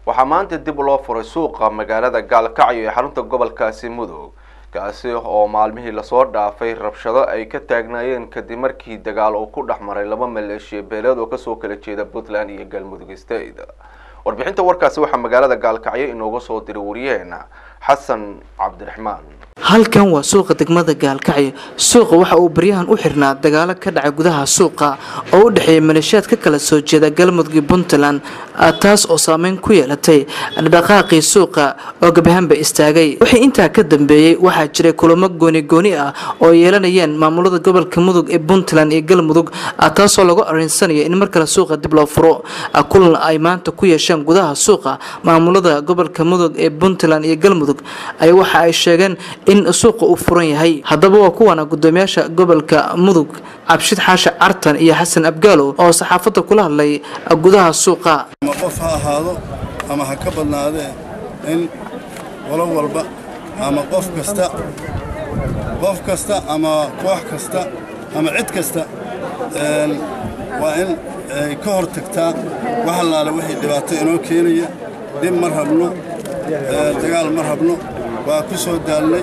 waxaa maanta dib loo furay suuqa magaalada gaalkacyo ee xarunta gobolkaasi mudug kaasi oo maalmihii lasoo dhaafay rabshado ay ka taagnaayeen kadib markii dagaal uu ku dhex maray laba maleeshiya beeleed oo kasoo kala jeeda puntland iyo galmudug state warbixinta warkaasi waxaa magaalada gaalkacyo inooga soo diray wariyaheena xasan cabdiraxmaan halkan waa suuqa degmada gaalkacyo suuqa waxa uu baryahan u xirnaa dagaalo ka dhacay gudaha suuqa oo u dhexeeya maleeshiyaad ka kala soo jeeda galmudug iyo puntland taas oo saameyn ku yeelatay dhaqaaqii suuqa oo gabahaanba istaagay wixii intaa ka dambeeyey waxaa jiray kulamo gooni gooni ah oo yeelanayeen maamulada gobolka mudug ee puntland iyo galmudug taasoo lagu arinsanayo in mar kale suuqa dib loo furo kulan ay maanta ku yeesheen gudaha suuqa maamulada gobolka mudug ee puntland iyo galmudug ay waxa ay sheegeen in suuqa uu furan yahay haddaba waa kuwana gudoomiyaasha gobolka mudug cabshid xaashi cartan iyo xasan abgaalow oo saxaafadda kula hadlay gudaha suuqa ama qof ha ahaado ama ha ka badnaadee in qolo walba ama qof kasta qof kasta ama koox kasta ama cid kasta waa in ay ka hor tagtaa wax allaale wixii dhibaato inoo keenaya dhib ma rabno dagaal ma rabno waa ku soo daalnay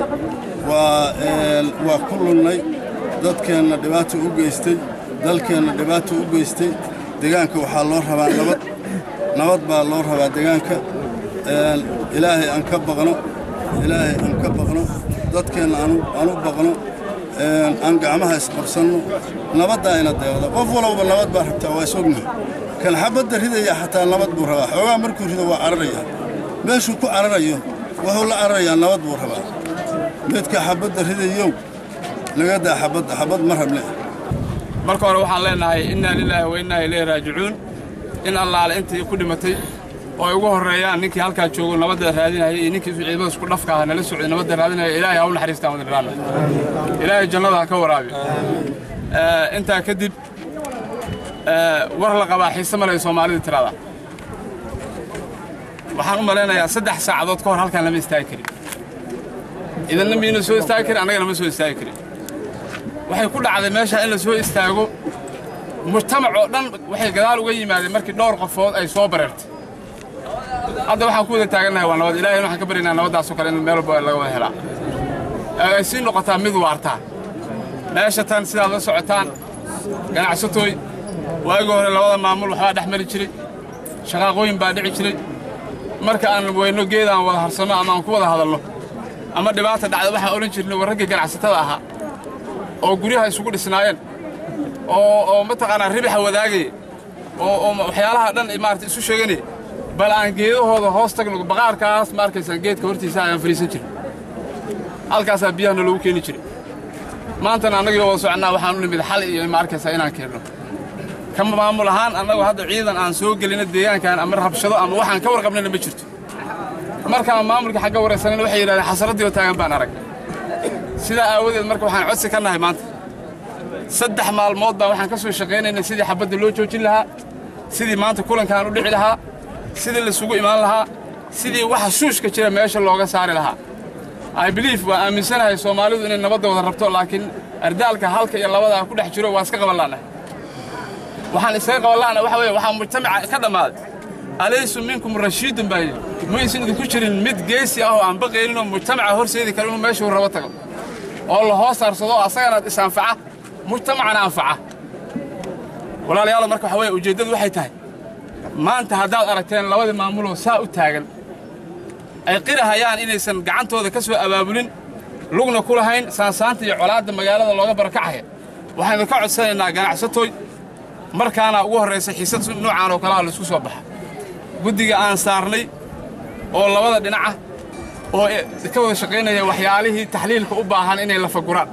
waa ku lunnay dadkeenna dhibaato u geystay dalkeenna dhibaato u geystay degaanka waxaa loo rabaa nabad nabad baa loo rabaa degaanka ilaahay aan ka baqno ilaahay aan ka baqno dadkeenna aan u baqno aan gacmaha isqabsanno nabaddaa ina deeqda qof walowba nabad baa rabtaa waa isognahay kan xabadda ridaya xataa nabad buu rabaa xoogaa markuu rido waa cararayaa meeshuu ku cararayo wuxuu la cararayaa nabad buu rabaa midka xabadda ridayow laga daa xabadda xabad ma rable marka hore waxaan leenahay innaa lilaahi wa innaa ilayhi raajicuun in allaale intii ku dhimatay oo ay ugu horreeyaan ninkii halkaa joogo nabadda raadinaya iyo ninkii ciidamada isku dhafka aha nala socday nabadda raadinaya ilaahay ha u naxariistaan wada dhiraana ilaahay jannada ha ka waraabi intaa kadib war la qabaa xiise malay soomaalida tirada waxaan u malaynayaa saddex saacadood ka hor halkaan lama istaagi karin idanna miyna soo istaagi karin annagana ma soo istaagi karin waxay ku dhacday meesha in la soo istaago mujtamac oo dhan waxay gadaal uga yimaadeen markii dhowr qofood ay soo bareertay hadda waxaan ku wada taagannahay waa nabad ilahay waxaan ka baryaynaa nabaddaasoo kale in meel walba laga wada helaa ay sii noqotaa mid waartaa meesha tan sidaad la socotaan ganacsatooy waagii hore labada maamul waxbaa dhex mari jiray shaqaaqooyin baa dhici jiray marka aan weyno geed aan wada harsanno ama aan ku wada hadalno ama dhibaata dhacda waxaan odhan jirnay war raggii ganacsatada ahaa oo guryaha isugu dhisnaayeen oo oo mataqaanaa ribaxa wadaagaya oo oo waxyaalaha dhan maarata isu sheeganaya bal aan geedahooda hoos tagno baqaarkaas ma arkaysaan geedka hortiisa ayaan fadhiisan jirin halkaasaa biyahana loogu keeni jiray maantana annagii wada soconnaa waxaan u nimid xal iyo ma arkaysaa inaan keenno ka maamul ahaan annagu hadda ciidan aan soo gelino deegaankan ama rabshado ama waxaan ka warqabnayna ma jirto markaan maamulka xagga waraysanayna waxay yidhahdeen xasaraddii oo taagan baan arag sidaa aawadeed marka waxaan codsi ka nahay maanta saddex maalmood baan waxaan ka soo shaqaynaynay sidii xabadda loo joojin lahaa sidii maanta kulankaan u dhici lahaa sidii laisugu imaan lahaa sidii waxa shuushka jira meesha looga saari lahaa i belief waa aaminsanahay soomaalidu inay nabadda wada rabto laakiin ardaalka halka iyo labadaa ku dhex jiro waa iska qaban la'nahay waxaan iskaga qaban la'nahay waxa weeye waxaa mujtamaca ka dhammaaday alaysu minkum rashiidun baa yidhi maysan idinku jirin mid geesi ah oo aan baqaynin oo mujtamaca horseedi kara inuu meeshuu rabo tago oo la hoos saarsado oo asagana is-anfaca mujtamacana anfaca walaalayaal marka waxa weeye ujeeddadu waxay tahay maanta haddaad aragteen labadii maamuloo saa u taagan ay qirahayaan inaysan gacantooda ka soo abaabulin lugna ku lahayn saansaanta iyo colaadda magaalada looga barakacaya waxaynu ka codsanaynaa ganacsatooy markaana ugu horraysa xiisad nuucaan oo kalaha laisku soo baxa guddiga aan saarnay oo labada dhinaca oo ka wada shaqaynaya waxyaalihii taxliilka u baahan inay lafaguraan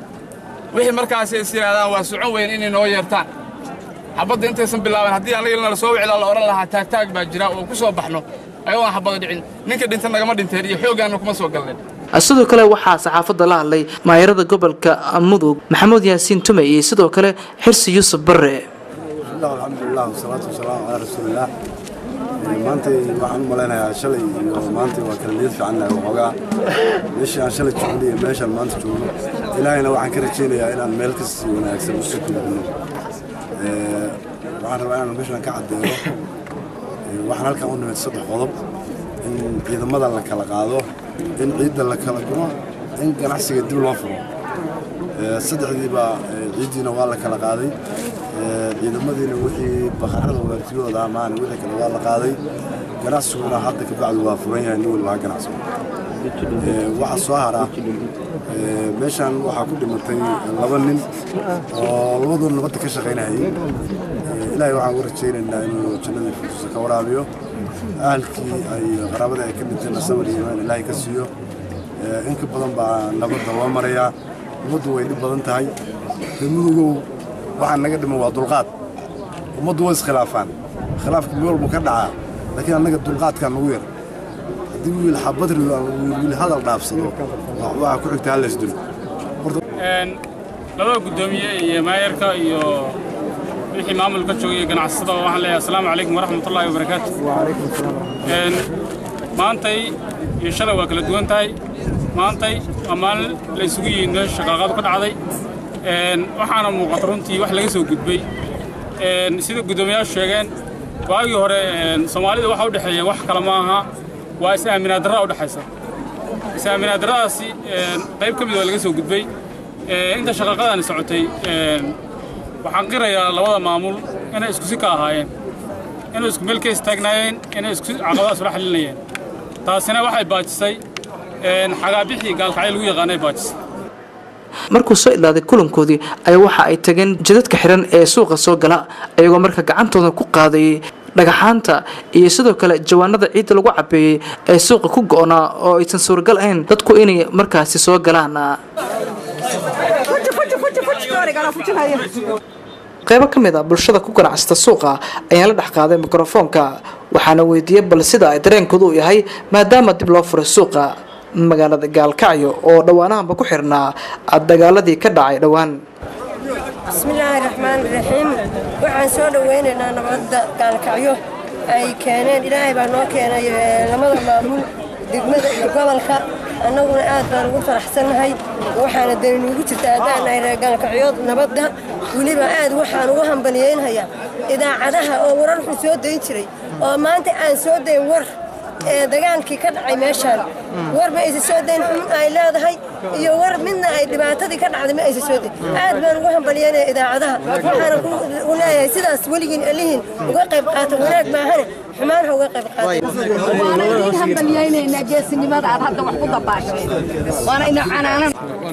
wixii markaasi is yidhahdaan waa socon weyn inay noo yeertaan xabadda intaysan bilaaban haddii annagana la soo wicilaa la odhan lahaa taagtaag baa jira oo ku soo baxno ayagoo aan xabada dhicin ninka dhinta nagama dhinteen iyo xooggaanna kuma soo galneen sidoo kale waxaa saxaafadda la hadlay maayarada gobolka mudug maxamuud yaasiin tume iyo sidoo kale xirsi yuusuf barre alxamdulilah wasalaatu wasalaamu calaa rasuulillaah maantay waxaan u malaynayaa shalay iyo maantay waa kala niyad fiicannahay waxoogaa meeshii aan shalay joogno iyo meeshaan maanta joogno ilaahayna waxaan ka rajaynayaa inaan meel kasii wanaagsan usii kudagno waxaan rabaa inaan meeshaan ka caddeeyo waxaan halkan u nimid saddex qodob in ciidamada la kala qaado in ciidda la kala gumo in ganacsiga dib loo furo saddexdiiba ciiddiina waa la kala qaaday ciidamadiina wixii bakhaarada waartiyooda amaana wixii kale waa la qaaday ganacsiguna hadda kabacdi waa furan yahay nin walbaa ganacsigo waxaa soo hara meeshaan waxaa ku dhimatay laba nin oo labadooda nabadda ka shaqaynahayay ilaahay waxaan u rajaynaynaa inuu jannadii furtusa ka waraabiyo ahalkii ay qaraabada ay ka dhinteen samar iyo imaan ilaahay ka siiyo in ka badan baa nabadda loo marayaa ummaddu way dhib badan tahay mudugow waxaa naga dhiman waa dulqaad ummaddu way iskhilaafaan khilaafka meel walbu ka dhacaa laakiin annaga dulqaadkaa nagu yar haddii wiil xabad rido ama wiil hadal dhaafsado waxaa ku xigta hal isdilo labada guddoomiye iyo maayarka iyo wixii maamulka joogay ganacsatada waxaan leeyahay assalaamu calaykum waraxmatullaahi wabarakaatu maantay iyo shalay waa kala duwan tahay maantay waa maalin la isugu yihiin meesha shaqaaqadu ka dhacday waxaana muuqata runtii wax laga soo gudbay sida guddoomiyaashu sheegeen waagii hore soomaalida waxa u dhexeeya wax kale ma aha waa is-aaminaad darraa u dhexaysa is-aaminaad darradaasi qayb ka mid waa laga soo gudbay inta shaqaaqadani socotay waxaan qirayaa labada maamul inay isku si ka ahaayeen inay isku meel ka istaagnaayeen inay isku caqabadaas ula xalinayeen taasina waxay baajisay xagaabixii gaalkacyo lagu yaqaanay baajisay markuu soo idlaaday kulankoodii ayaa waxa ay tageen jidadka xiran ee suuqa soo gala ayagoo marka gacantooda ku qaadayay dhagaxaanta iyo sidoo kale jawaanada ciidda lagu cabeeyey ee suuqa ku go-naa oo aysan suuragal ahayn dadku inay markaasi soo galaan qaybo ka mid a bulshada ku ganacsata suuqa ayaan la dhex qaaday mikrofoonka waxaana weydiiyey bal sida ay dareenkoodu u yahay maadaama dib loo furay suuqa magaalada gaalkacyo oo dhowaanahanba ku xirnaa dagaaladii ka dhacay dhowaan bismillaahi raxmaani raxiim waxaan soo dhowaynaynaa nabadda gaalkacyo ay keeneen ilaahay baa noo keenay lamada maamul degmada iyo gobolka annaguna aad baan ugu faraxsannahay waxaana dani nuugu jirta haddaan nahay reer gaalkacyood nabadda weliba aad waxaan ugu hambaliyeynayaa idaacadaha oo warar xun soo dayn jiray oo maanta aan soo dayn war ee dagaalkii ka dhacay meeshaan war ma aysa soo dayn xun ay leedahay iyo war midna ay dhibaatadii ka dhacday ma aysa soo dayn aad baan ugu hambalyeynaya idaacadaha waxaana ku leeyahay sidaas weligiin alihiin uga qayb qaata wanaag maahane xumaan ha uga qayb qaata hambalyeynayna geesinimada aad hadda wax ku dabaasheen waana ina canaanan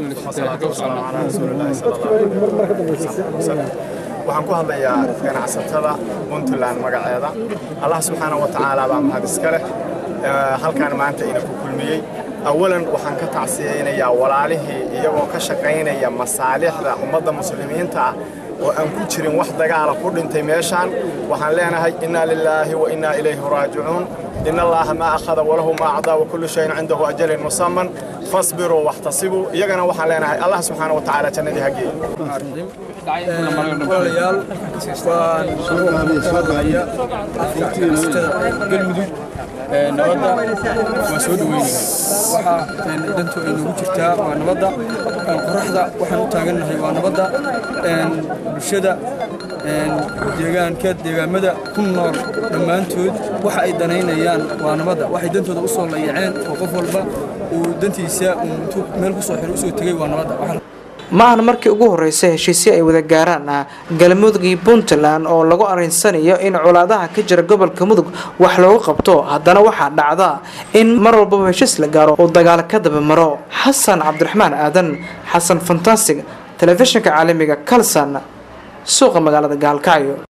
waxaan ku hadlayaa ganacsatada puntland magaceeda allah subxaana wa tacaala baa mahad iska leh halkaan maanta ina ku kulmiyey awalan waxaan ka tacsiyeynayaa walaalihii iyagoo ka shaqaynaya masaalixda ummadda muslimiinta ah oo aan ku jirin wax dagaala ku dhintay meeshaan waxaan leenahay innaa lilaahi wa innaa ilayhi raajicuun إن الله ما أخذ وله ما أعطى وكل شيء عنده أجل مسمى فاصبروا واحتصبوا يجنا وحنا الله سبحانه وتعالى جنة هجي walaalayaal waan soo haya galmudug nabadda waan soo dhaweynaya waxaa dantu ay nagu jirtaa waa nabadda qoraxda waxaan u taagannahay waa nabadda bulshada deegaanka deegaamada ku nool dhammaantood waxa ay danaynayaan waa nabadda waxay dantooda u soo layaceen oo qof walba uu dantiisa intuu meel ku soo xiro usoo tegey waa nabadda ma ahna markii ugu horreysay heshiisyo ay wada gaaraan galmudug iyo puntland oo lagu arinsanayo in colaadaha ka jira gobolka mudug wax loogu qabto haddana waxaa dhacda in mar walbaba heshiis la gaaro oo dagaal ka daba maro xasan cabdiraxmaan aadan xasan fantastic telefishinka caalamiga kalsan suuqa magaalada gaalkacyo